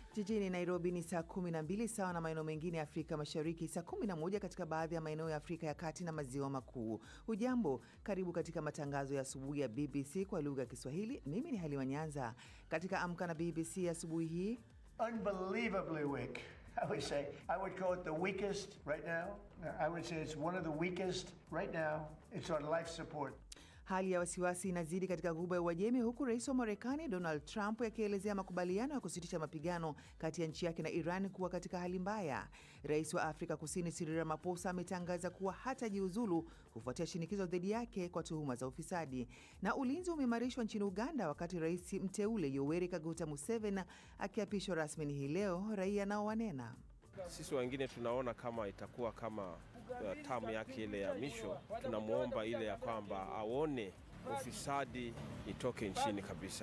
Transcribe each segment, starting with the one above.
Jijini Nairobi ni saa 12 sawa na maeneo mengine ya Afrika Mashariki, saa 11 katika baadhi ya maeneo ya Afrika ya Kati na Maziwa Makuu. Hujambo, karibu katika matangazo ya asubuhi ya BBC kwa lugha ya Kiswahili. Mimi ni Halima Nyanza. Katika Amka na BBC asubuhi hii unbelievably weak. I would say, I would call it the weakest right now. I would say it's one of the weakest right now. It's on life support. Hali ya wasiwasi inazidi katika Ghuba ya Uajemi, huku rais wa Marekani Donald Trump akielezea makubaliano ya kusitisha mapigano kati ya nchi yake na Iran kuwa katika hali mbaya. Rais wa Afrika Kusini Cyril Ramaphosa ametangaza kuwa hatajiuzulu kufuatia shinikizo dhidi yake kwa tuhuma za ufisadi. Na ulinzi umeimarishwa nchini Uganda wakati rais mteule Yoweri Kaguta Museveni akiapishwa rasmi hii leo, raia nao wanena sisi wengine tunaona kama itakuwa kama uh, tamu yake ile ya misho. Tunamwomba ile ya kwamba aone ufisadi itoke nchini kabisa.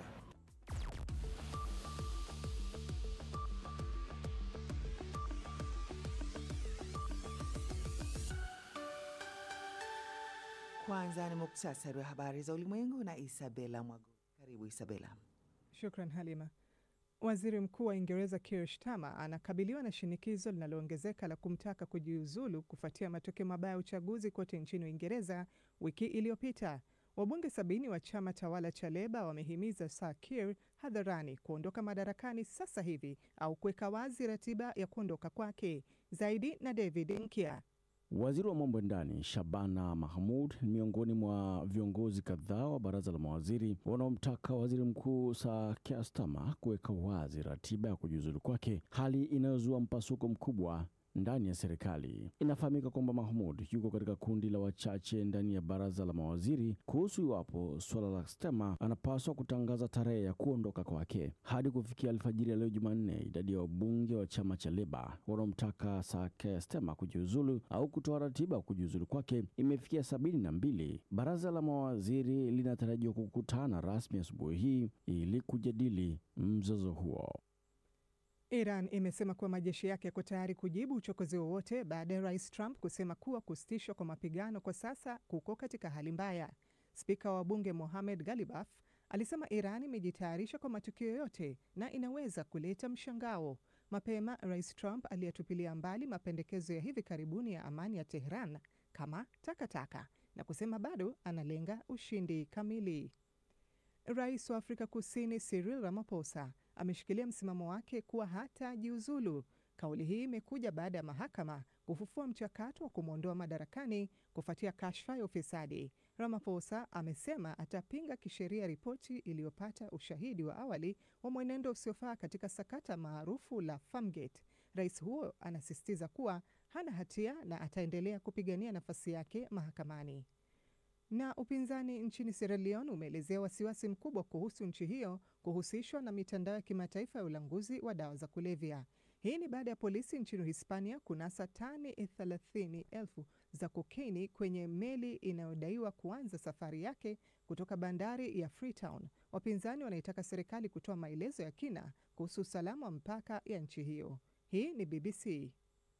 Kwanza ni muktasari wa habari za ulimwengu na Isabela Mwago. Karibu Isabela. Shukran Halima. Waziri Mkuu wa Uingereza Keir Starmer anakabiliwa na shinikizo linaloongezeka la kumtaka kujiuzulu kufuatia matokeo mabaya ya uchaguzi kote nchini Uingereza wiki iliyopita. Wabunge sabini wa chama tawala cha Leba wamehimiza Sir Keir hadharani kuondoka madarakani sasa hivi au kuweka wazi ratiba ya kuondoka kwake. Zaidi na David Nkia. Waziri wa mambo ya ndani Shabana Mahmud ni miongoni mwa viongozi kadhaa wa baraza la mawaziri wanaomtaka waziri mkuu Sir Keir Starmer kuweka wazi ratiba ya kujiuzulu kwake, hali inayozua mpasuko mkubwa ndani ya serikali. Inafahamika kwamba Mahmud yuko katika kundi la wachache ndani ya baraza la mawaziri kuhusu iwapo suala la Starmer anapaswa kutangaza tarehe ya kuondoka kwake. Hadi kufikia alfajiri ya leo Jumanne, idadi ya wabunge wa chama cha Leba wanaomtaka Sir Keir Starmer kujiuzulu au kutoa ratiba ya kujiuzulu kwake imefikia sabini na mbili. Baraza la mawaziri linatarajiwa kukutana rasmi asubuhi hii ili kujadili mzozo huo. Iran imesema kuwa majeshi yake yako tayari kujibu uchokozi wowote baada ya rais Trump kusema kuwa kusitishwa kwa mapigano kwa sasa kuko katika hali mbaya. Spika wa bunge Mohamed Galibaf alisema Iran imejitayarisha kwa matukio yote na inaweza kuleta mshangao. Mapema rais Trump aliyatupilia mbali mapendekezo ya hivi karibuni ya amani ya Tehran kama takataka taka, na kusema bado analenga ushindi kamili. Rais wa Afrika Kusini Cyril Ramaphosa ameshikilia msimamo wake kuwa hatajiuzulu. Kauli hii imekuja baada ya mahakama kufufua mchakato wa kumwondoa madarakani kufuatia kashfa ya ufisadi. Ramaphosa amesema atapinga kisheria ripoti iliyopata ushahidi wa awali wa mwenendo usiofaa katika sakata maarufu la Farmgate. Rais huo anasisitiza kuwa hana hatia na ataendelea kupigania nafasi yake mahakamani. Na upinzani nchini Sierra Leone umeelezea wasiwasi mkubwa kuhusu nchi hiyo kuhusishwa na mitandao ya kimataifa ya ulanguzi wa dawa za kulevya. Hii ni baada ya polisi nchini Hispania kunasa tani thelathini elfu za kokaini kwenye meli inayodaiwa kuanza safari yake kutoka bandari ya Freetown. Wapinzani wanaitaka serikali kutoa maelezo ya kina kuhusu usalama wa mpaka ya nchi hiyo. Hii ni BBC.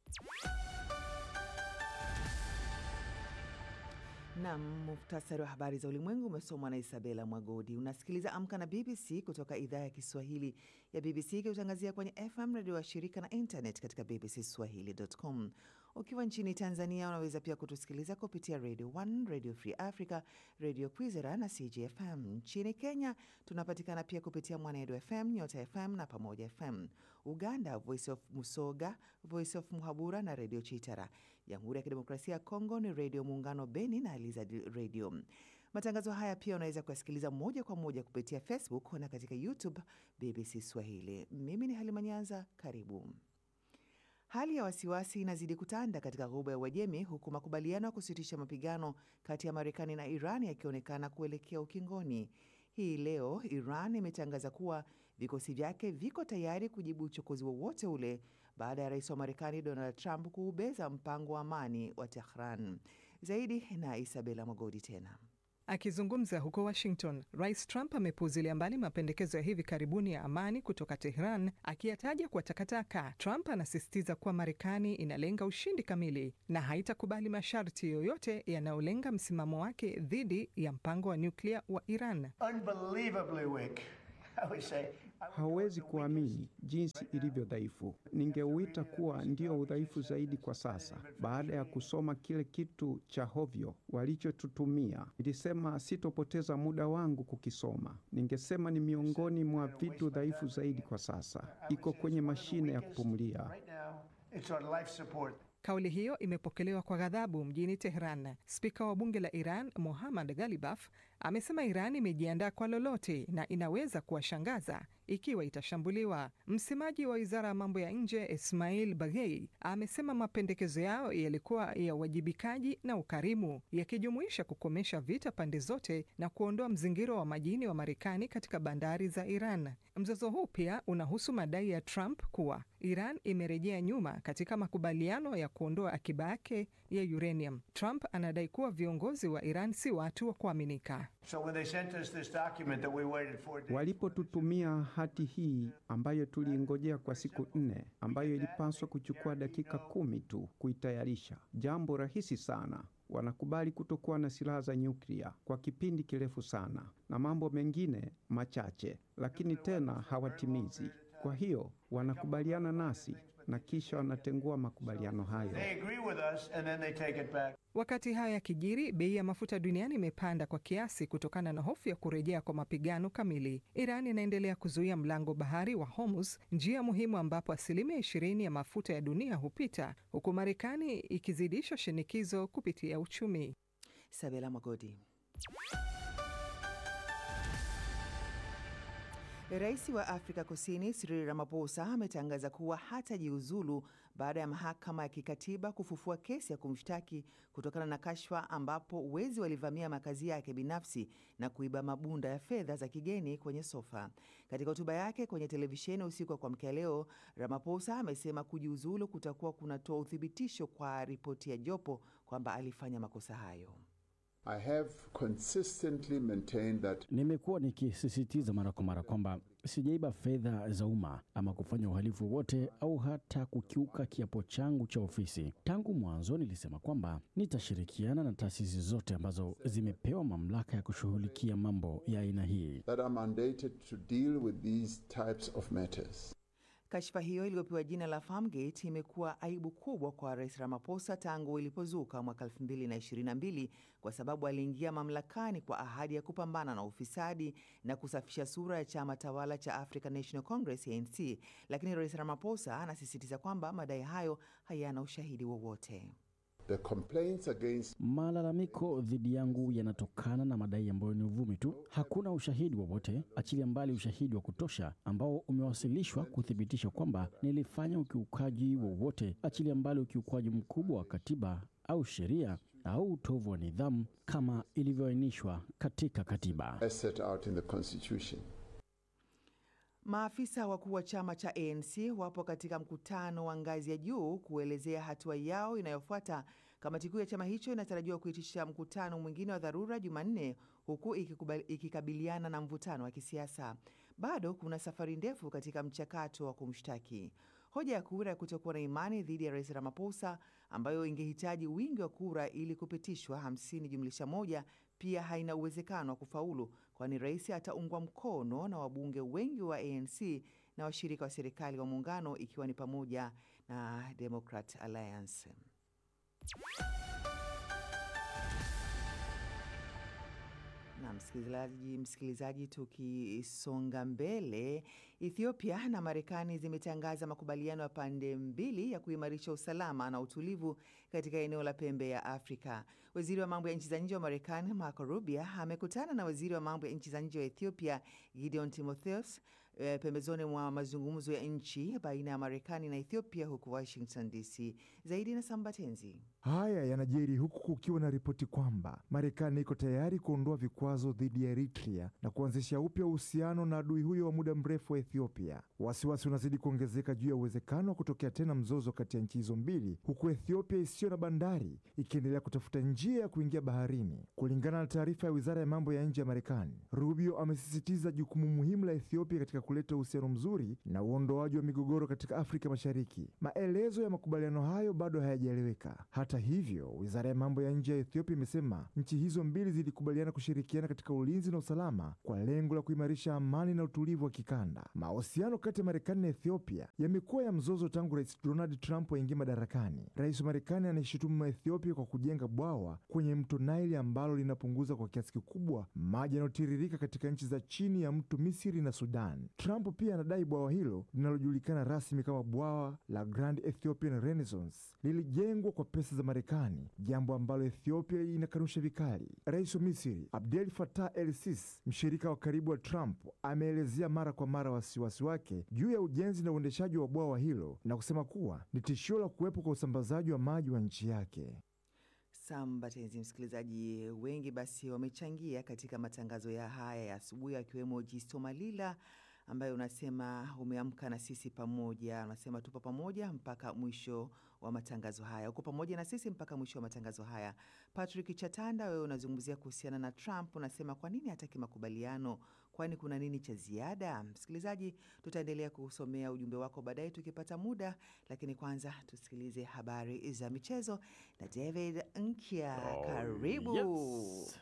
Nam, muhtasari wa habari za ulimwengu umesomwa na Isabela Mwagodi. Unasikiliza Amka na BBC kutoka idhaa ya Kiswahili ya BBC ikiutangazia kwenye FM redio wa shirika na internet katika bbcswahili.com. Ukiwa nchini Tanzania unaweza pia kutusikiliza kupitia Radio 1, Radio Free Africa, Radio Kwizera na CGFM. Nchini Kenya tunapatikana pia kupitia Mwanedo FM, Nyota FM na Pamoja FM. Uganda, Voice of Musoga, Voice of Muhabura na Radio Chitara. Jamhuri ya Kidemokrasia ya Kongo ni Radio Muungano Beni na Elizad Radio. Matangazo haya pia unaweza kuyasikiliza moja kwa moja kupitia Facebook na katika YouTube BBC Swahili. Mimi ni Halima Nyanza, karibu. Hali ya wasiwasi inazidi kutanda katika Ghuba ya Uajemi huku makubaliano ya kusitisha mapigano kati ya Marekani na Iran yakionekana kuelekea ukingoni. Hii leo Iran imetangaza kuwa vikosi vyake viko tayari kujibu uchokozi wowote ule baada ya rais wa Marekani Donald Trump kuubeza mpango wa amani wa Tehran. Zaidi na Isabela Mwagodi tena Akizungumza huko Washington, Rais Trump amepuuzilia mbali mapendekezo ya hivi karibuni ya amani kutoka Tehran, akiyataja kwa takataka. Trump anasisitiza kuwa Marekani inalenga ushindi kamili na haitakubali masharti yoyote yanayolenga msimamo wake dhidi ya mpango wa nyuklia wa Iran. Unbelievably weak. I would say, I would call it Hawezi the kuamini jinsi ilivyo dhaifu. Ningeuita kuwa ndio udhaifu zaidi kwa sasa. Baada ya kusoma kile kitu cha hovyo walichotutumia, nilisema sitopoteza muda wangu kukisoma. Ningesema ni miongoni mwa vitu dhaifu zaidi kwa sasa. Iko kwenye mashine ya kupumulia. Right now, it's on life support. Kauli hiyo imepokelewa kwa ghadhabu mjini Tehran. Spika wa bunge la Iran Mohammad Ghalibaf amesema Iran imejiandaa kwa lolote na inaweza kuwashangaza ikiwa itashambuliwa. Msemaji wa wizara ya mambo ya nje Ismail Baghei amesema mapendekezo yao yalikuwa ya uwajibikaji na ukarimu, yakijumuisha kukomesha vita pande zote na kuondoa mzingiro wa majini wa Marekani katika bandari za Iran. Mzozo huu pia unahusu madai ya Trump kuwa Iran imerejea nyuma katika makubaliano ya kuondoa akiba yake ya uranium. Trump anadai kuwa viongozi wa Iran si watu wa kuaminika. So when they sent us this document that we waited for days, Walipotutumia hati hii ambayo tuliingojea kwa siku nne, ambayo ilipaswa kuchukua dakika kumi tu kuitayarisha, jambo rahisi sana. Wanakubali kutokuwa na silaha za nyuklia kwa kipindi kirefu sana na mambo mengine machache, lakini tena hawatimizi. Kwa hiyo wanakubaliana nasi na kisha wanatengua makubaliano hayo. they agree with us and then they take it back. Wakati haya yakijiri, bei ya mafuta duniani imepanda kwa kiasi kutokana na hofu ya kurejea kwa mapigano kamili. Iran inaendelea kuzuia mlango bahari wa Hormuz, njia muhimu ambapo asilimia ishirini ya mafuta ya dunia hupita, huku Marekani ikizidisha shinikizo kupitia uchumi. Sabela Mwagodi. Rais wa Afrika Kusini Cyril Ramaphosa ametangaza kuwa hatajiuzulu baada ya mahakama ya kikatiba kufufua kesi ya kumshtaki kutokana na kashfa ambapo wezi walivamia makazi yake binafsi na kuiba mabunda ya fedha za kigeni kwenye sofa. Katika hotuba yake kwenye televisheni usiku wa kuamkia leo, Ramaphosa amesema kujiuzulu kutakuwa kunatoa uthibitisho kwa ripoti ya jopo kwamba alifanya makosa hayo. I have consistently maintained that Nimekuwa nikisisitiza mara kwa mara kwamba sijaiba fedha za umma ama kufanya uhalifu wote au hata kukiuka kiapo changu cha ofisi. Tangu mwanzo nilisema kwamba nitashirikiana na taasisi zote ambazo zimepewa mamlaka ya kushughulikia mambo ya aina hii. that are mandated to deal with these types of matters. Kashfa hiyo iliyopewa jina la Farmgate imekuwa aibu kubwa kwa Rais Ramaphosa tangu ilipozuka mwaka 2022 kwa sababu aliingia mamlakani kwa ahadi ya kupambana na ufisadi na kusafisha sura ya chama tawala cha African National Congress ANC, lakini Rais Ramaphosa anasisitiza kwamba madai hayo hayana ushahidi wowote. The complaints against Malalamiko dhidi yangu yanatokana na madai ambayo ni uvumi tu. Hakuna ushahidi wowote, achilia mbali ushahidi wa kutosha ambao umewasilishwa kuthibitisha kwamba nilifanya ukiukaji wowote, achilia mbali ukiukwaji mkubwa wa katiba au sheria au utovu wa nidhamu kama ilivyoainishwa katika katiba. as set out in the Constitution. Maafisa wakuu wa chama cha ANC wapo katika mkutano wa ngazi ya juu kuelezea hatua yao inayofuata. Kamati kuu ya chama hicho inatarajiwa kuitisha mkutano mwingine wa dharura Jumanne, huku ikikubali- ikikabiliana na mvutano wa kisiasa. Bado kuna safari ndefu katika mchakato wa kumshtaki. Hoja ya kura ya kutokuwa na imani dhidi ya rais Ramaphosa, ambayo ingehitaji wingi wa kura ili kupitishwa 50 jumlisha moja, pia haina uwezekano wa kufaulu, kwani rais ataungwa mkono na wabunge wengi wa ANC na washirika wa serikali wa muungano, ikiwa ni pamoja na Democrat Alliance. Na msikilizaji, msikilizaji, tukisonga mbele, Ethiopia na Marekani zimetangaza makubaliano ya pande mbili ya kuimarisha usalama na utulivu katika eneo la pembe ya Afrika. Waziri wa mambo ya nchi za nje wa Marekani Marco Rubio amekutana na waziri wa mambo ya nchi za nje wa Ethiopia Gideon Timotheus eh, pembezoni mwa mazungumzo ya nchi baina ya Marekani na Ethiopia huko Washington DC. Zaidi na Sambatenzi. Haya yanajiri huku kukiwa na ripoti kwamba Marekani iko tayari kuondoa vikwazo dhidi ya Eritrea na kuanzisha upya uhusiano na adui huyo wa muda mrefu wa Ethiopia. Wasiwasi unazidi kuongezeka juu ya uwezekano wa kutokea tena mzozo kati ya nchi hizo mbili, huku Ethiopia isiyo na bandari ikiendelea kutafuta njia ya kuingia baharini. Kulingana na taarifa ya wizara ya mambo ya nje ya Marekani, Rubio amesisitiza jukumu muhimu la Ethiopia katika kuleta uhusiano mzuri na uondoaji wa migogoro katika Afrika Mashariki. Maelezo ya makubaliano hayo bado hayajaeleweka. Hata hivyo, wizara ya mambo ya nje ya Ethiopia imesema nchi hizo mbili zilikubaliana kushirikiana katika ulinzi na usalama kwa lengo la kuimarisha amani na utulivu wa kikanda. Mahusiano kati ya Marekani na Ethiopia yamekuwa ya mzozo tangu Rais Donald Trump aingia madarakani. Rais wa Marekani anaishutumu Ethiopia kwa kujenga bwawa kwenye mto Nile ambalo linapunguza kwa kiasi kikubwa maji yanayotiririka katika nchi za chini ya mto Misri na Sudan. Trump pia anadai bwawa hilo linalojulikana rasmi kama bwawa la Grand Ethiopian Renaissance lilijengwa kwa pesa za Marekani, jambo ambalo Ethiopia inakanusha vikali. Rais wa Misri Abdel Fattah El Sisi, mshirika wa karibu wa Trump, ameelezea mara kwa mara wasiwasi wake juu ya ujenzi na uendeshaji wa bwawa hilo na kusema kuwa ni tishio la kuwepo kwa usambazaji wa maji wa nchi yake. Sambatenzi msikilizaji, wengi basi wamechangia katika matangazo ya haya ya asubuhi, akiwemo Jisto Malila ambaye unasema umeamka na sisi pamoja, unasema tupo pamoja mpaka mwisho wa matangazo haya, uko pamoja na sisi mpaka mwisho wa matangazo haya. Patrick Chatanda, wewe unazungumzia kuhusiana na Trump, unasema kwa nini hataki makubaliano? Kwani kuna nini cha ziada? Msikilizaji, tutaendelea kusomea ujumbe wako baadaye tukipata muda, lakini kwanza tusikilize habari za michezo na David Nkya. Karibu. Yes.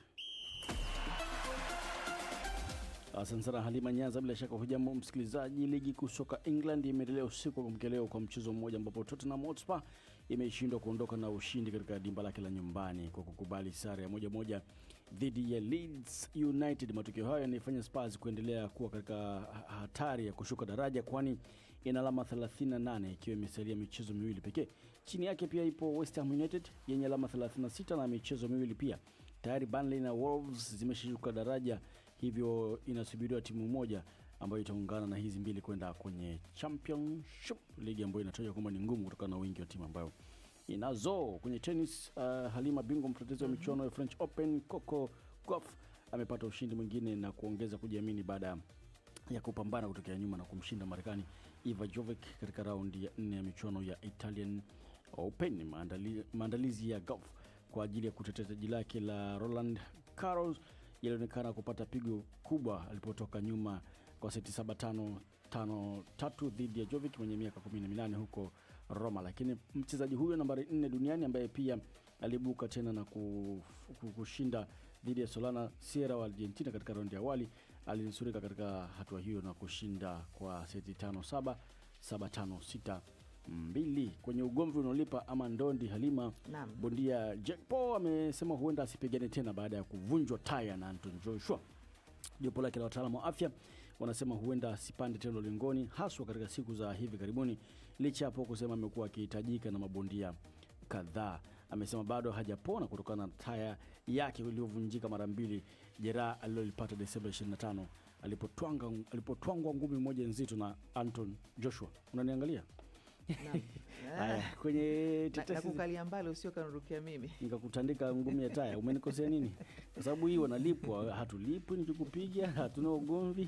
Asante sana Halima Nyanza. Bila shaka hujambo msikilizaji. Ligi kuu soka England imeendelea usiku wa kuamkia leo kwa mchezo mmoja ambapo Tottenham Hotspur imeshindwa kuondoka na ushindi katika dimba lake la nyumbani kwa kukubali sare ya moja moja dhidi ya Leeds United. Matokeo hayo yanaifanya Spurs kuendelea kuwa katika hatari ya kushuka daraja, kwani ina alama 38 ikiwa imesalia michezo miwili pekee. Chini yake pia ipo West Ham United yenye alama 36 na michezo miwili pia. Tayari Burnley na Wolves zimeshuka daraja, hivyo inasubiriwa timu moja ambayo itaungana na hizi mbili kwenda kwenye Championship, ligi ambayo inatajwa kwamba ni ngumu kutokana na wingi wa timu ambayo inazo. Kwenye tennis, uh, Halima, bingwa mtetezi wa michuano ya French Open Coco Gauff amepata ushindi mwingine na kuongeza kujiamini baada ya kupambana kutokea nyuma na kumshinda Marekani Iva Jovic katika raundi ya nne ya michuano ya Italian Open. Maandali, maandalizi ya Gauff kwa ajili ya kutetea taji lake la Roland Garros yalionekana kupata pigo kubwa alipotoka nyuma kwa seti saba tano tano tatu dhidi ya Jovic mwenye miaka 18 huko Roma, lakini mchezaji huyo nambari nne duniani ambaye pia aliibuka tena na kushinda dhidi ya Solana Sierra wa Argentina katika raundi ya awali alinusurika katika hatua hiyo na kushinda kwa seti tano saba saba tano sita mbili kwenye ugomvi unaolipa ama ndondi. Halima, Naam. bondia Jack Paul amesema huenda asipigane tena baada ya kuvunjwa taya na Anton Joshua. Jopo lake la wataalamu wa afya wanasema huenda asipande tena ulingoni, haswa katika siku za hivi karibuni, licha hapo kusema amekuwa akihitajika na mabondia kadhaa. Amesema bado hajapona kutokana na taya yake iliyovunjika mara mbili, jeraha alilolipata Desemba 25 alipotwanga alipotwangwa ngumi moja nzito na Anton Joshua. Unaniangalia? Naam. Haya, kwenye Na- tetesi nakukalia mbali usio kanurukia mimi. nikakutandika ngumi ya taya, umenikosea nini? Kwa sababu hii wanalipwa, hatulipwi nikikupiga, hatuna ugomvi.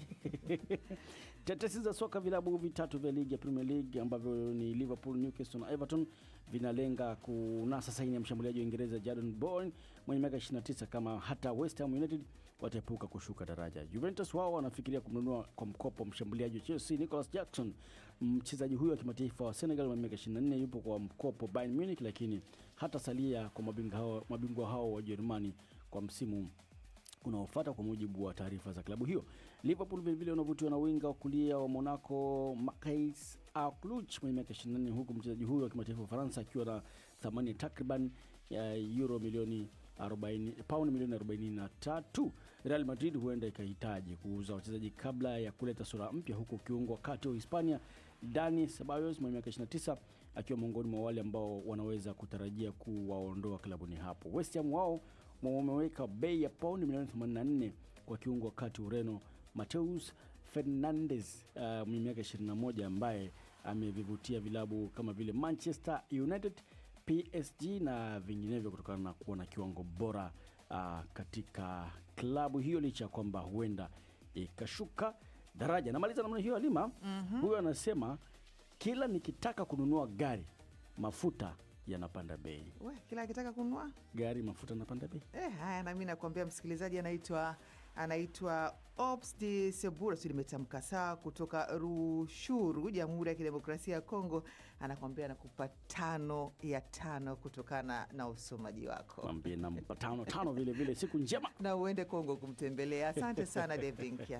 Tetesi za soka, vilabu vitatu vya ligi ya Premier League ambavyo ni Liverpool, Newcastle na Everton vinalenga kunasa saini ya mshambuliaji wa Uingereza Jadon Bourne mwenye miaka 29 kama hata West Ham United wataepuka kushuka daraja. Juventus wao wanafikiria kumnunua kwa mkopo mshambuliaji wa Chelsea Nicholas Jackson. Mchezaji huyo wa kimataifa wa Senegal mwenye miaka 24 yupo kwa mkopo Bayern Munich, lakini hata salia kwa mabingwa hao, mabingwa hao wa Ujerumani kwa msimu unaofuata kwa mujibu wa taarifa za klabu hiyo. Liverpool vilevile wanavutiwa na winga wa kulia wa Monaco Makais Aukluch mwenye miaka 24 huku mchezaji huyo wa kimataifa wa Ufaransa akiwa na thamani ya takriban ya euro milioni 40 pauni milioni 43. Real Madrid huenda ikahitaji kuuza wachezaji kabla ya kuleta sura mpya, huku kiungo wa kati wa Hispania Dani Ceballos mwenye miaka 29 akiwa miongoni mwa wale ambao wanaweza kutarajia kuwaondoa klabuni hapo. West Ham wao wameweka bei ya pauni milioni 84 kwa kiungo wa kati Ureno Mateus Fernandes uh, mwenye miaka 21 ambaye amevivutia vilabu kama vile Manchester United, PSG na vinginevyo kutokana na kuwa na kiwango bora uh, katika klabu hiyo licha ya kwamba huenda ikashuka daraja. Namaliza namna hiyo Halima. Huyo anasema kila nikitaka kununua gari mafuta yanapanda bei. We, kila akitaka kununua Gari mafuta yanapanda bei. Eh, haya nami nakuambia msikilizaji anaitwa anaitwa Ops de Sebura, si limetamka sawa, kutoka Rushuru, Jamhuri ya Kidemokrasia ya Kongo, anakuambia anakupa tano ya tano kutokana na usomaji wako, Mwambie nampa tano tano vile vile. Siku njema. na uende Kongo kumtembelea. Asante sana Devinkia.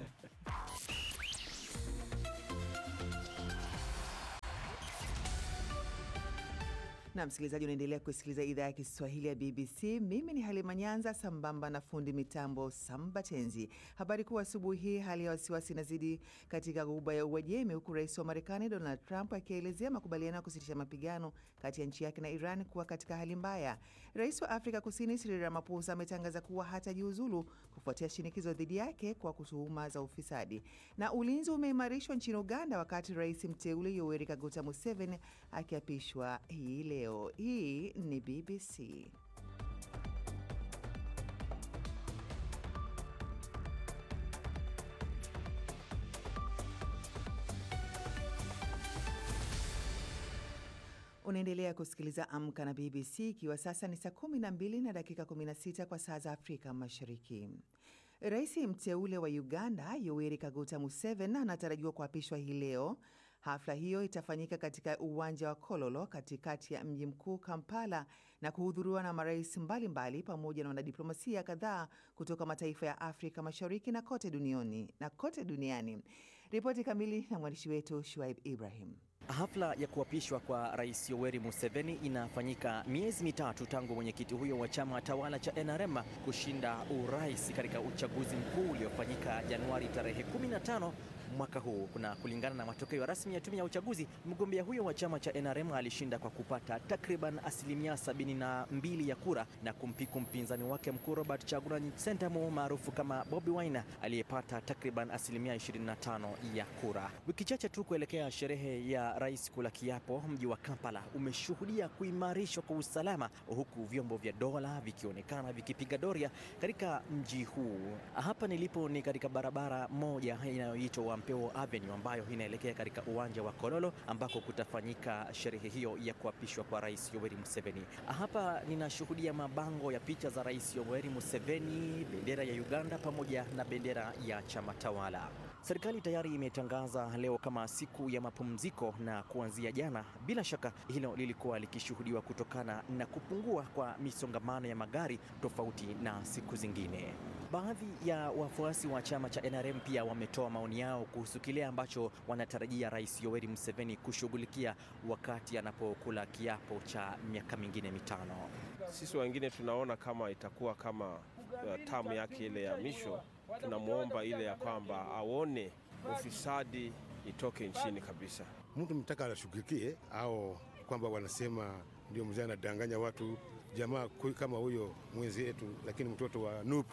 na msikilizaji, unaendelea kusikiliza idhaa ya Kiswahili ya BBC. Mimi ni Halima Nyanza sambamba na fundi mitambo Sambatenzi. Habari kuu asubuhi hii, hali ya wasiwasi inazidi katika ghuba ya Uajemi, huku rais wa Marekani Donald Trump akielezea makubaliano ya kusitisha mapigano kati ya nchi yake na Iran kuwa katika hali mbaya. Rais wa Afrika Kusini Cyril Ramaphosa ametangaza kuwa hatajiuzulu kufuatia shinikizo dhidi yake kwa kutuhuma za ufisadi. Na ulinzi umeimarishwa nchini Uganda wakati rais mteule Yoweri Kaguta Museveni akiapishwa hii leo. Hii ni BBC. Unaendelea kusikiliza Amka na BBC ikiwa sasa ni saa 12 na dakika 16 kwa saa za Afrika Mashariki. Rais mteule wa Uganda Yoweri Kaguta Museveni anatarajiwa kuapishwa hii leo. Hafla hiyo itafanyika katika uwanja wa Kololo katikati ya mji mkuu Kampala na kuhudhuriwa na marais mbalimbali pamoja na wanadiplomasia kadhaa kutoka mataifa ya Afrika Mashariki na kote duniani, na kote duniani. Ripoti kamili na mwandishi wetu Shuaib Ibrahim. Hafla ya kuapishwa kwa Rais Yoweri Museveni inafanyika miezi mitatu tangu mwenyekiti huyo wa chama tawala cha NRM kushinda urais katika uchaguzi mkuu uliofanyika Januari tarehe 15 mwaka huu. Kuna kulingana na matokeo rasmi ya tume ya uchaguzi, mgombea huyo wa chama cha NRM alishinda kwa kupata takriban asilimia 72 ya kura na kumpiku mpinzani wake mkuu Robert Chagulanyi Sentamu maarufu kama Bobi Wine aliyepata takriban asilimia 25 ya kura. Wiki chache tu kuelekea sherehe ya rais kula kiapo, mji wa Kampala umeshuhudia kuimarishwa kwa usalama, huku vyombo vya dola vikionekana vikipiga doria katika mji huu. Hapa nilipo ni katika barabara moja inayoitwa Wampeo Avenue ambayo inaelekea katika uwanja wa Kololo ambako kutafanyika sherehe hiyo ya kuapishwa kwa Rais Yoweri Museveni. Hapa ninashuhudia mabango ya picha za Rais Yoweri Museveni, bendera ya Uganda pamoja na bendera ya chama tawala. Serikali tayari imetangaza leo kama siku ya mapumziko na kuanzia jana, bila shaka hilo lilikuwa likishuhudiwa kutokana na kupungua kwa misongamano ya magari tofauti na siku zingine. Baadhi ya wafuasi wa chama cha NRM pia wametoa maoni yao kuhusu kile ambacho wanatarajia Rais Yoweri Museveni kushughulikia wakati anapokula kiapo cha miaka mingine mitano. Sisi wengine tunaona kama itakuwa kama uh, tamu yake ile ya misho. Tunamwomba ile ya kwamba aone ufisadi itoke nchini kabisa. Mtu mtaka anashughulikie au kwamba wanasema ndio mzee anadanganya watu jamaa kama huyo mwenzi yetu, lakini mtoto wa NUP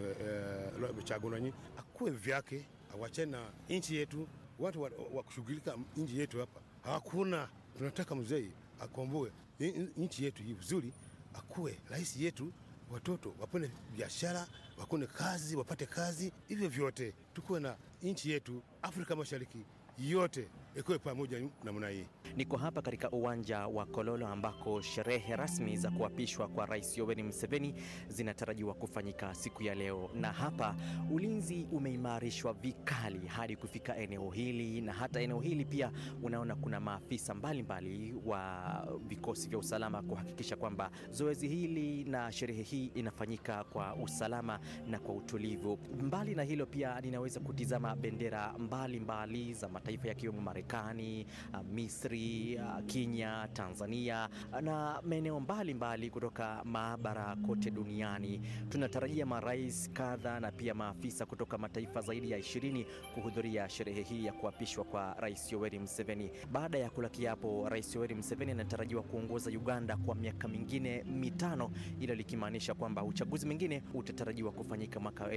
uh, Chagulanyi akuwe vyake, awachane na nchi yetu. Watu wa, wa kushughulika nchi yetu hapa hakuna. Tunataka mzee akomboe nchi yetu hii vizuri, akuwe rais yetu, watoto wapone biashara, wakone kazi, wapate kazi, hivyo vyote tukuwe na nchi yetu Afrika Mashariki yote ikuwe pamoja namna hii. Niko hapa katika uwanja wa Kololo ambako sherehe rasmi za kuapishwa kwa Rais Yoweri Museveni zinatarajiwa kufanyika siku ya leo, na hapa ulinzi umeimarishwa vikali hadi kufika eneo hili, na hata eneo hili pia unaona kuna maafisa mbalimbali mbali wa vikosi vya usalama kuhakikisha kwamba zoezi hili na sherehe hii inafanyika kwa usalama na kwa utulivu. Mbali na hilo, pia ninaweza kutizama bendera mbalimbali mbali za mataifa yakiwemo Marekani, Misri, Kenya, Tanzania na maeneo mbalimbali kutoka maabara kote duniani. Tunatarajia marais kadha na pia maafisa kutoka mataifa zaidi ya ishirini kuhudhuria sherehe hii ya kuapishwa kwa Rais Yoweri Museveni. Baada ya kula kiapo, Rais Yoweri Museveni anatarajiwa kuongoza Uganda kwa miaka mingine mitano, ilo likimaanisha kwamba uchaguzi mwingine utatarajiwa kufanyika mwaka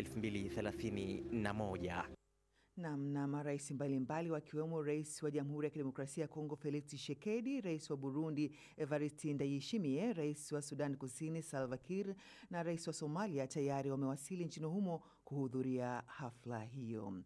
2031. Nam na marais mbalimbali wakiwemo rais wa Jamhuri ya Kidemokrasia ya Kongo Felix Tshisekedi, rais wa Burundi Evariste Ndayishimiye, rais wa Sudan Kusini Salva Kiir na rais wa Somalia tayari wamewasili nchini humo kuhudhuria hafla hiyo. Na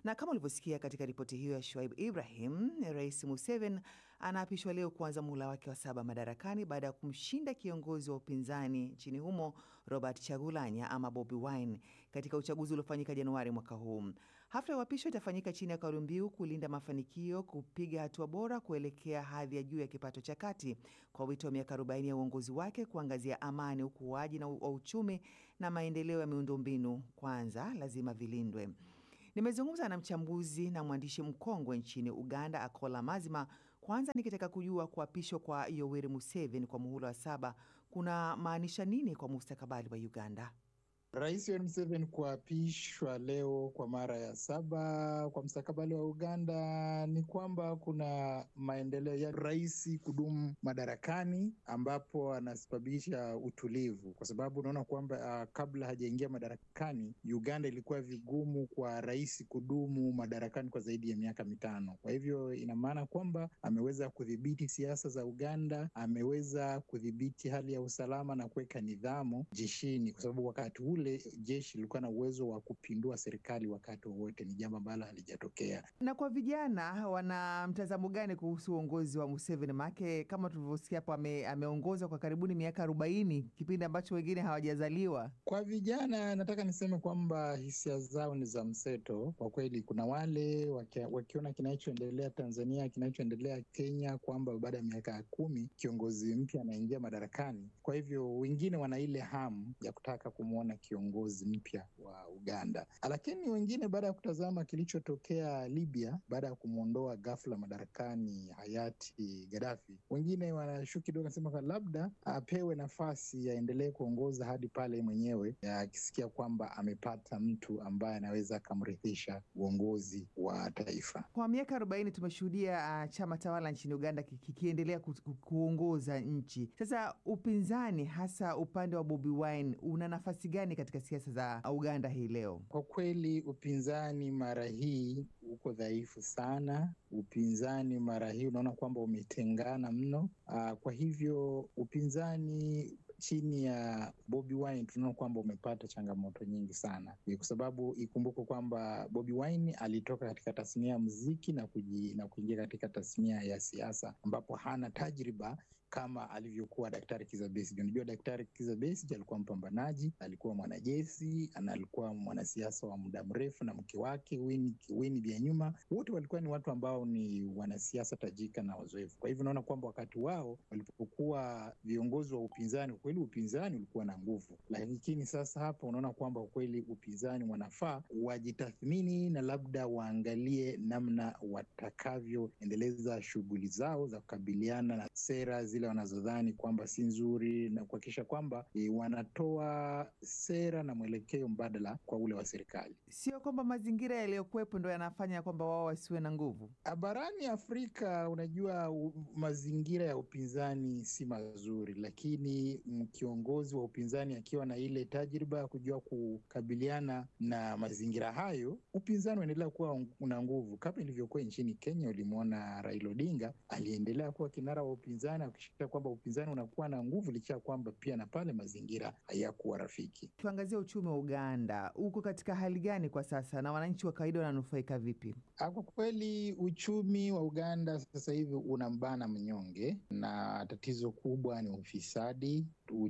Na kama ulivyosikia katika ripoti hiyo ya Shuaib Ibrahim, Rais Museveni anaapishwa leo kuanza muhula wake wa saba madarakani baada ya kumshinda kiongozi wa upinzani nchini humo Robert Chagulanya ama Bobi Wine katika uchaguzi uliofanyika Januari mwaka huu. Hafla ya uapisho itafanyika chini ya kauli mbiu kulinda mafanikio, kupiga hatua bora kuelekea hadhi ya juu ya kipato cha kati, kwa wito wa miaka 40 ya uongozi wake kuangazia amani, ukuaji na wa uchumi na maendeleo ya miundombinu kwanza lazima vilindwe. Nimezungumza na mchambuzi na mwandishi mkongwe nchini Uganda, Akola Mazima. Kwanza nikitaka kujua kuapishwa kwa Yoweri Museveni kwa muhula wa saba kuna maanisha nini kwa mustakabali wa Uganda? Rais Yoweri Museveni kuapishwa leo kwa mara ya saba kwa mstakabali wa Uganda ni kwamba kuna maendeleo ya rais kudumu madarakani, ambapo anasababisha utulivu, kwa sababu unaona kwamba uh, kabla hajaingia madarakani Uganda ilikuwa vigumu kwa rais kudumu madarakani kwa zaidi ya miaka mitano. Kwa hivyo ina maana kwamba ameweza kudhibiti siasa za Uganda, ameweza kudhibiti hali ya usalama na kuweka nidhamu jeshini, kwa sababu wakati ule jeshi lilikuwa na uwezo wa kupindua serikali wakati wowote. Ni jambo ambalo halijatokea. Na kwa vijana, wana mtazamo gani kuhusu uongozi wa Museveni? Maake kama tulivyosikia hapo, ame, ameongoza kwa karibuni miaka arobaini, kipindi ambacho wengine hawajazaliwa. Kwa vijana, nataka niseme kwamba hisia zao ni za mseto kwa kweli. Kuna wale wakia, wakiona kinachoendelea Tanzania, kinachoendelea Kenya, kwamba baada ya miaka kumi kiongozi mpya anaingia madarakani. Kwa hivyo wengine wana ile hamu ya kutaka kumwona kiongozi mpya wa Uganda, lakini wengine baada ya kutazama kilichotokea Libya baada ya kumwondoa ghafla madarakani hayati Gaddafi, wengine wanashuku kidogo, nasema labda apewe nafasi aendelee kuongoza hadi pale mwenyewe akisikia kwamba amepata mtu ambaye anaweza akamrithisha uongozi wa taifa. Kwa miaka arobaini tumeshuhudia uh, chama tawala nchini Uganda kikiendelea ku, ku, kuongoza nchi. Sasa upinzani, hasa upande wa Bobi Wine, una nafasi gani katika siasa za Uganda hii leo? Kwa kweli upinzani mara hii uko dhaifu sana. Upinzani mara hii unaona kwamba umetengana mno. Aa, kwa hivyo upinzani chini ya Bobi Wine tunaona kwamba umepata changamoto nyingi sana, kwa sababu ikumbuke kwamba Bobi Wine alitoka katika tasnia ya muziki na kuji, na kuingia katika tasnia ya siasa ambapo hana tajriba kama alivyokuwa Daktari Kizza Besigye. Unajua, Daktari Kizza Besigye alikuwa mpambanaji, alikuwa mwanajeshi na alikuwa mwanasiasa wa muda mrefu, na mke wake Winnie Byanyima, wote walikuwa ni watu ambao ni wanasiasa tajika na wazoefu. Kwa hivyo unaona kwamba wakati wao walipokuwa viongozi wa upinzani, kwa kweli upinzani ulikuwa na nguvu, lakini sasa hapa unaona kwamba kwa kweli upinzani wanafaa wajitathmini na labda waangalie namna watakavyoendeleza shughuli zao za kukabiliana na sera zile wanazodhani kwamba si nzuri na kuhakikisha kwamba e, wanatoa sera na mwelekeo mbadala kwa ule wa serikali. Sio kwamba mazingira yaliyokuwepo ndo yanafanya kwamba wao wasiwe na nguvu. Barani Afrika, unajua u, mazingira ya upinzani si mazuri, lakini kiongozi wa upinzani akiwa na ile tajriba ya kujua kukabiliana na mazingira hayo, upinzani unaendelea kuwa una nguvu, kama ilivyokuwa nchini Kenya. Ulimwona Raila Odinga aliendelea kuwa kinara wa upinzani akishikia kwamba upinzani unakuwa na nguvu licha ya kwamba pia na pale mazingira hayakuwa rafiki. Tuangazie uchumi wa Uganda, uko katika hali gani kwa sasa na wananchi wa kawaida wananufaika vipi? Kwa kweli uchumi wa Uganda sasa hivi unambana mnyonge, na tatizo kubwa ni ufisadi.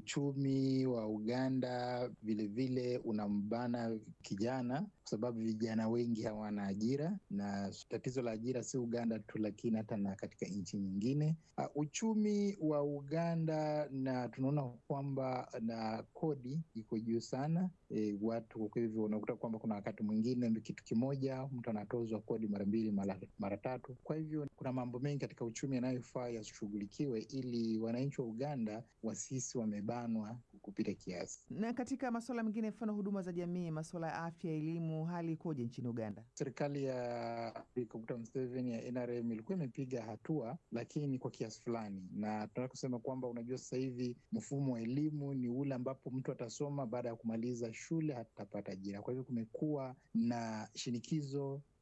Uchumi wa Uganda vilevile unambana kijana, kwa sababu vijana wengi hawana ajira, na tatizo la ajira si Uganda tu, lakini hata na katika nchi nyingine. Uh, uchumi wa Uganda na tunaona kwamba na kodi iko juu sana. E, watu kwa hivyo unakuta kwamba kuna wakati mwingine kitu kimoja mtu anatozwa kodi mara mbili mara, mara tatu. Kwa hivyo kuna mambo mengi katika uchumi yanayofaa yashughulikiwe ili wananchi wa Uganda wasisi wamebanwa kupita kiasi. Na katika masuala mengine, mfano huduma za jamii, masuala ya afya, elimu, hali ikoje nchini Uganda? Serikali ya Dr. Museveni ya NRM ilikuwa imepiga hatua, lakini kwa kiasi fulani, na tunataka kusema kwamba unajua, sasa hivi mfumo wa elimu ni ule ambapo mtu atasoma baada ya kumaliza shule hatapata ajira. Kwa hivyo kumekuwa na shinikizo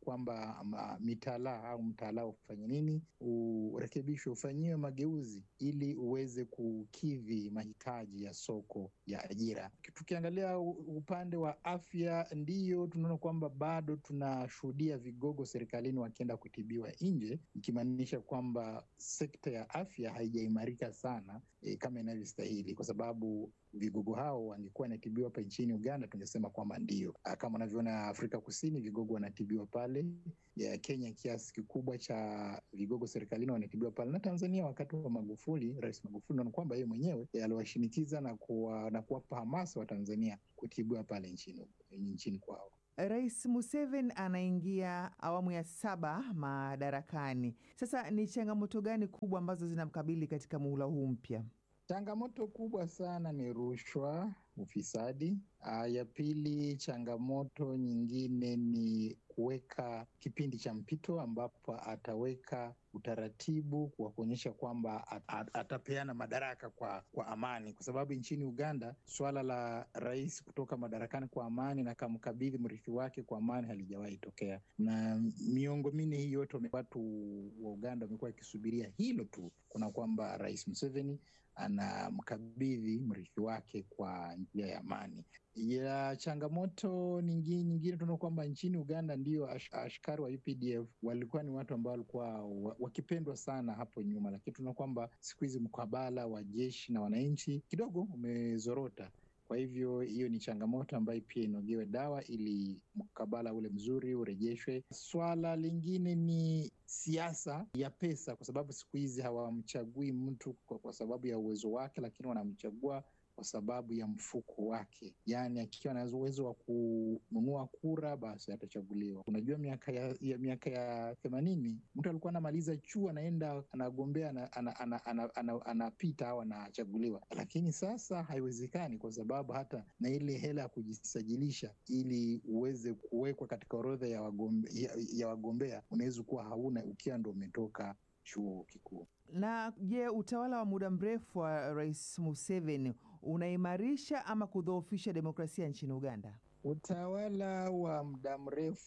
kwamba ma- mitaala au mtaala ufanye nini, urekebishwe, ufanyiwe mageuzi ili uweze kukidhi mahitaji ya soko ya ajira. Tukiangalia u- upande wa afya, ndiyo tunaona kwamba bado tunashuhudia vigogo serikalini wakienda kutibiwa nje, ikimaanisha kwamba sekta ya afya haijaimarika sana e, kama inavyostahili, kwa sababu vigogo hao wangekuwa wanatibiwa hapa nchini Uganda, tungesema kwamba ndio. Ah, Kama unavyoona Afrika Kusini, vigogo wanatibiwa pale. Ya Kenya, kiasi kikubwa cha vigogo serikalini wanatibiwa pale, na Tanzania wakati wa Magufuli, Rais Magufuli, naona kwamba yeye mwenyewe eh, aliwashinikiza na kuwa, na kuwapa hamasa wa Tanzania kutibiwa pale nchini, nchini kwao. Rais Museveni anaingia awamu ya saba madarakani. Sasa ni changamoto gani kubwa ambazo zinamkabili katika muhula huu mpya? Changamoto kubwa sana ni rushwa, ufisadi. Ah, ya pili, changamoto nyingine ni kuweka kipindi cha mpito ambapo ataweka utaratibu wa kuonyesha kwamba at- at- atapeana madaraka kwa, kwa amani, kwa sababu nchini Uganda suala la rais kutoka madarakani kwa amani na kamkabidhi mrithi wake kwa amani halijawahi tokea, na miongo minne hii yote wame- watu wa Uganda wamekuwa wakisubiria hilo tu, kuna kwamba Rais Museveni anamkabidhi mrithi wake kwa njia ya amani. Ya changamoto nyingine, nyingine tunaona kwamba nchini Uganda ndio ash, askari wa UPDF walikuwa ni watu ambao walikuwa wa- wakipendwa sana hapo nyuma, lakini tunaona kwamba siku hizi mkabala wa jeshi na wananchi kidogo umezorota. Kwa hivyo hiyo ni changamoto ambayo pia inogewe dawa ili mkabala ule mzuri urejeshwe. Swala lingine ni siasa ya pesa, kwa sababu siku hizi hawamchagui mtu kwa, kwa sababu ya uwezo wake, lakini wanamchagua kwa sababu ya mfuko wake, yaani akiwa na uwezo wa kununua kura basi atachaguliwa. Unajua, miaka ya, ya miaka ya themanini mtu alikuwa anamaliza chuo anaenda anagombea ana- ana- ana- ana- ana- anapita au anachaguliwa, lakini sasa haiwezekani kwa sababu hata na ile hela ya kujisajilisha ili uweze kuwekwa katika orodha ya wagombe, ya, ya wagombea unaweza kuwa hauna ukiwa ndo umetoka chuo kikuu. Na je, utawala wa muda mrefu wa Rais Museveni unaimarisha ama kudhoofisha demokrasia nchini Uganda? Utawala wa muda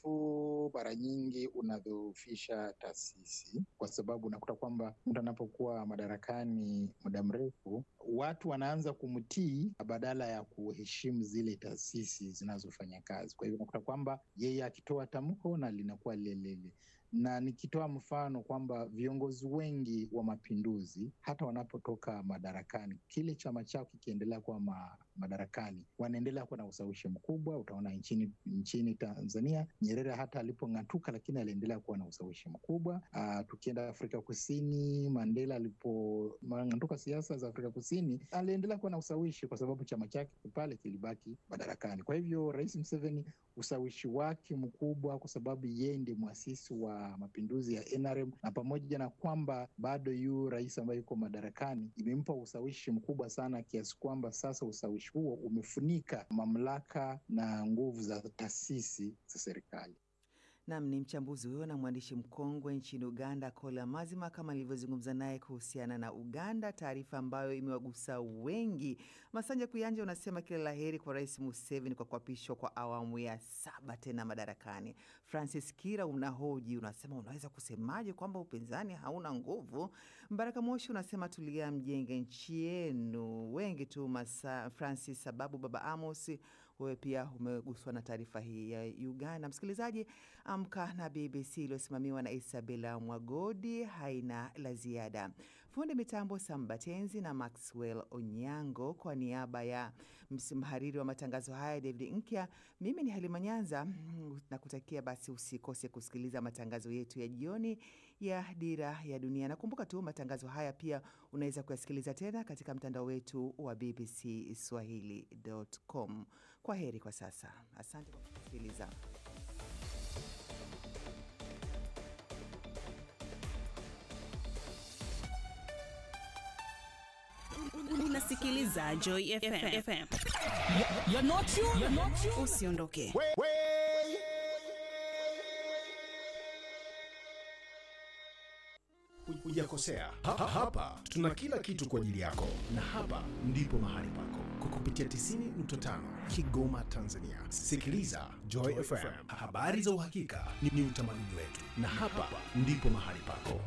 mrefu mara nyingi unadhoofisha taasisi, kwa sababu unakuta kwamba mtu anapokuwa madarakani muda mrefu, watu wanaanza kumtii badala ya kuheshimu zile taasisi zinazofanya kazi. Kwa hivyo unakuta kwamba yeye akitoa tamko na linakuwa lilelile na nikitoa mfano kwamba viongozi wengi wa mapinduzi hata wanapotoka madarakani, kile chama chao kikiendelea kuwa ma, madarakani, wanaendelea kuwa na ushawishi mkubwa. Utaona nchini nchini Tanzania, Nyerere hata alipong'atuka, lakini aliendelea kuwa na ushawishi mkubwa. Aa, tukienda Afrika Kusini, Mandela alipong'atuka siasa za Afrika Kusini, aliendelea kuwa na ushawishi kwa sababu chama chake pale kilibaki madarakani. Kwa hivyo Rais Museveni ushawishi wake mkubwa, kwa sababu yeye ndiye mwasisi wa mapinduzi ya NRM, na pamoja na kwamba bado yu rais ambaye yuko madarakani, imempa ushawishi mkubwa sana kiasi kwamba sasa ushawishi huo umefunika mamlaka na nguvu za taasisi za serikali. Nam ni mchambuzi huyo na mwandishi mkongwe nchini Uganda, Kola Mazima, kama nilivyozungumza naye kuhusiana na Uganda, taarifa ambayo imewagusa wengi. Masanja Kuyanja unasema kila la heri kwa Rais Museveni kwa kuapishwa kwa awamu ya saba tena madarakani. Francis Kira unahoji, unasema unaweza kusemaje kwamba upinzani hauna nguvu? Mbaraka Moshi unasema tulia, mjenge nchi yenu. Wengi tu masa, Francis sababu Baba Amos wewe pia umeguswa na taarifa hii ya Uganda. Msikilizaji, Amka na BBC iliyosimamiwa na Isabela Mwagodi haina la ziada. Fundi mitambo Sambatenzi na Maxwell Onyango, kwa niaba ya mhariri wa matangazo haya David Nkya, mimi ni Halima Nyanza na kutakia basi usikose kusikiliza matangazo yetu ya jioni ya Dira ya Dunia. Nakumbuka tu matangazo haya pia unaweza kuyasikiliza tena katika mtandao wetu wa BBC Swahili.com. Kwa heri kwa sasa, asante kwa kusikiliza. Unasikiliza Joy FM. FM. You're not you. You're not you. Usiondoke. Uja hujakosea. Ha, ha, hapa tuna kila kitu kwa ajili yako, na hapa ndipo mahali pako kwa kupitia 90.5 Kigoma, Tanzania. Sikiliza Joy FM, habari za uhakika ni, ni utamaduni wetu, na hapa ndipo mahali pako.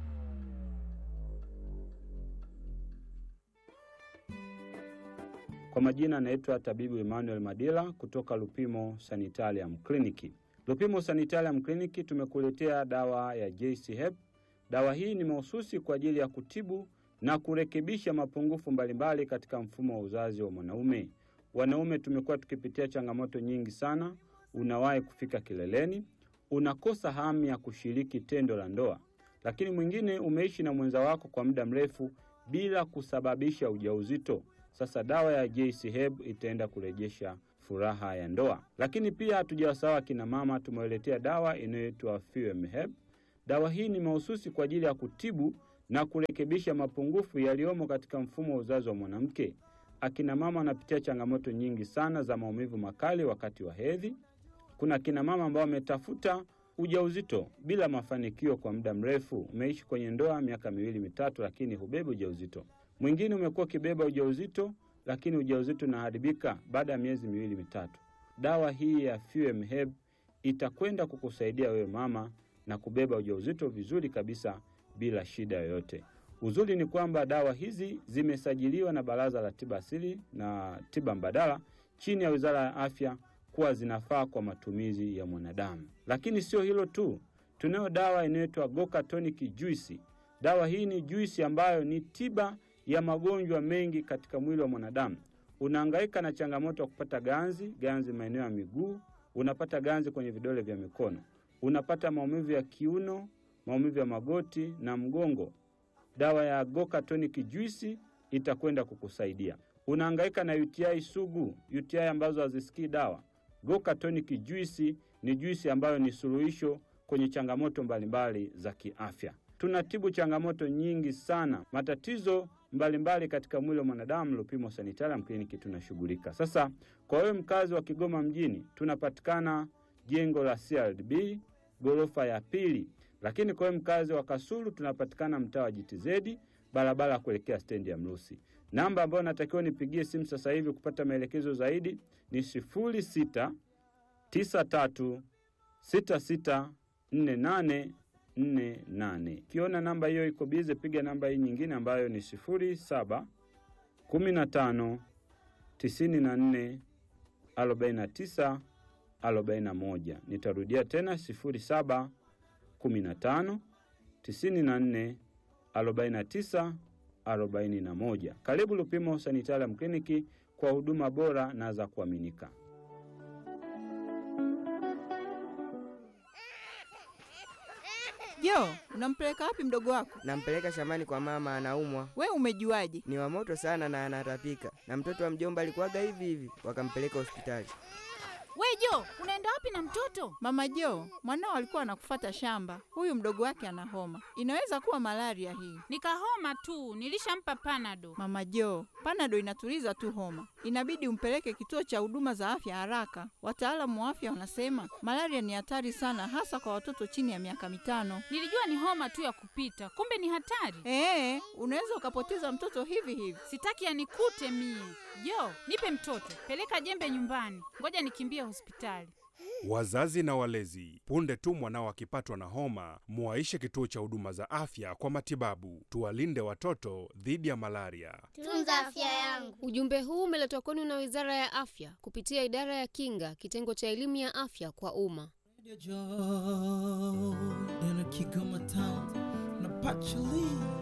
Kwa majina anaitwa tabibu Emmanuel Madila kutoka Lupimo Sanitarium Clinic. Lupimo Sanitarium Clinic tumekuletea dawa ya JC Hep. Dawa hii ni mahususi kwa ajili ya kutibu na kurekebisha mapungufu mbalimbali katika mfumo wa uzazi wa mwanaume. Wanaume tumekuwa tukipitia changamoto nyingi sana. Unawahi kufika kileleni, unakosa hamu ya kushiriki tendo la ndoa, lakini mwingine umeishi na mwenza wako kwa muda mrefu bila kusababisha ujauzito. Sasa dawa ya JC Heb itaenda kurejesha furaha ya ndoa. Lakini pia hatujawasahau akina mama, tumewaletea dawa inayoitwa Fuem Heb. Dawa hii ni mahususi kwa ajili ya kutibu na kurekebisha mapungufu yaliyomo katika mfumo wa uzazi wa mwanamke. Akina mama wanapitia changamoto nyingi sana za maumivu makali wakati wa hedhi. Kuna akina mama ambao wametafuta ujauzito bila mafanikio kwa muda mrefu. Umeishi kwenye ndoa miaka miwili mitatu, lakini hubebi ujauzito. Mwingine umekuwa ukibeba ujauzito, lakini ujauzito unaharibika baada ya miezi miwili mitatu. Dawa hii ya Fuem Heb itakwenda kukusaidia wewe mama na kubeba ujauzito vizuri kabisa bila shida yoyote. Uzuri ni kwamba dawa hizi zimesajiliwa na Baraza la Tiba Asili na Tiba Mbadala chini ya Wizara ya Afya kuwa zinafaa kwa matumizi ya mwanadamu. Lakini sio hilo tu, tunayo dawa inayoitwa Goka Tonic Juice. Dawa hii ni juisi ambayo ni tiba ya magonjwa mengi katika mwili wa mwanadamu. Unahangaika na changamoto ya kupata ganzi, ganzi maeneo ya miguu, unapata ganzi kwenye vidole vya mikono, unapata maumivu ya kiuno, maumivu ya magoti na mgongo. Dawa ya Goka Tonic Juice itakwenda kukusaidia. Unahangaika na UTI sugu, UTI ambazo hazisikii dawa. Goka Tonic Juice ni juisi ambayo ni suluhisho kwenye changamoto mbalimbali za kiafya. Tunatibu changamoto nyingi sana, matatizo mbalimbali mbali katika mwili wa mwanadamu. Lupimo Sanitarium Clinic tunashughulika. Sasa kwa wewe mkazi wa Kigoma mjini, tunapatikana jengo la CRDB ghorofa ya pili, lakini kwa wewe mkazi wa Kasulu tunapatikana mtaa wa JTZ barabara ya kuelekea stendi ya Mrusi. Namba ambayo natakiwa nipigie simu sasa hivi kupata maelekezo zaidi ni sifuri sita tisa tatu sita sita nne nane nne nane. Ukiona namba hiyo iko bize, piga namba hii nyingine ambayo ni sifuri saba kumi na tano tisini na nne arobaini na tisa arobaini na moja. Nitarudia tena sifuri saba kumi na tano tisini na nne arobaini na tisa arobaini na moja. Karibu Lupimo Sanitarium Kliniki kwa huduma bora na za kuaminika. Jo, unampeleka wapi mdogo wako? Nampeleka shambani kwa mama, anaumwa. We umejuaje? Ni wa moto sana na anatapika, na mtoto wa mjomba alikuwaga hivi hivi, wakampeleka hospitali. We Jo, unaenda wapi na mtoto? Mama Jo, mwanao alikuwa anakufata shamba. Huyu mdogo wake ana homa, inaweza kuwa malaria hii. Nikahoma tu, nilishampa panado. Mama Jo, panado inatuliza tu homa, inabidi umpeleke kituo cha huduma za afya haraka. Wataalamu wa afya wanasema malaria ni hatari sana, hasa kwa watoto chini ya miaka mitano. Nilijua ni homa tu ya kupita, kumbe ni hatari. Ee, unaweza ukapoteza mtoto hivi hivi. Sitaki yanikute mie. Jo, nipe mtoto, peleka jembe nyumbani, ngoja nikimbie hospitali. Wazazi na walezi, punde tu mwanao akipatwa na homa, muwaishe kituo cha huduma za afya kwa matibabu. Tuwalinde watoto dhidi ya malaria. Tunza afya yangu. Ujumbe huu umeletwa kwenu na Wizara ya Afya kupitia Idara ya Kinga, kitengo cha elimu ya afya kwa umma. Kigoma town na Pachali